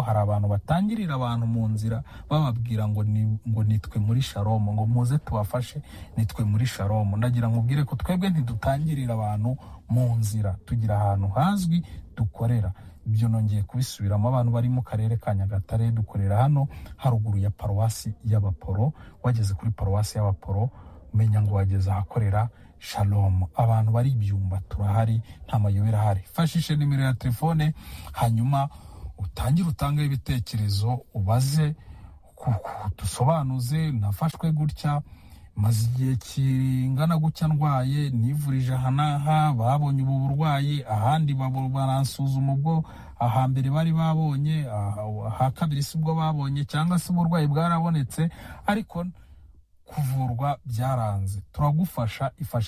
hari abantu batangirira abantu mu nzira bababwira ngo ni ngo nitwe muri sharomu ngo muze tubafashe nitwe muri sharomu ndagira ngo ubwire ko twebwe ntidutangirira abantu mu nzira tugira ahantu hazwi dukorera ibyo nongeye kubisubiramo abantu bari mu karere ka nyagatare dukorera hano haruguru ya paruwasi y'abaporo wageze kuri paruwasi y'abaporo umenya ngo wageze ahakorera shalomu abantu bari ibyumba turahari nta mayobera ahari fashishe nimero ya telefone hanyuma utangire utange ibitekerezo ubaze ku- ku- dusobanuze nafashwe gutya maze igihe kingana gutya ndwaye nivurije aha n'aha babonye ubu burwayi ahandi babu- baransuzuma ubwo ahambere bari babonye aha- aha kabiri si bwo babonye cyangwa se uburwayi bwarabonetse ariko kuvurwa byaranze turagufasha ifashe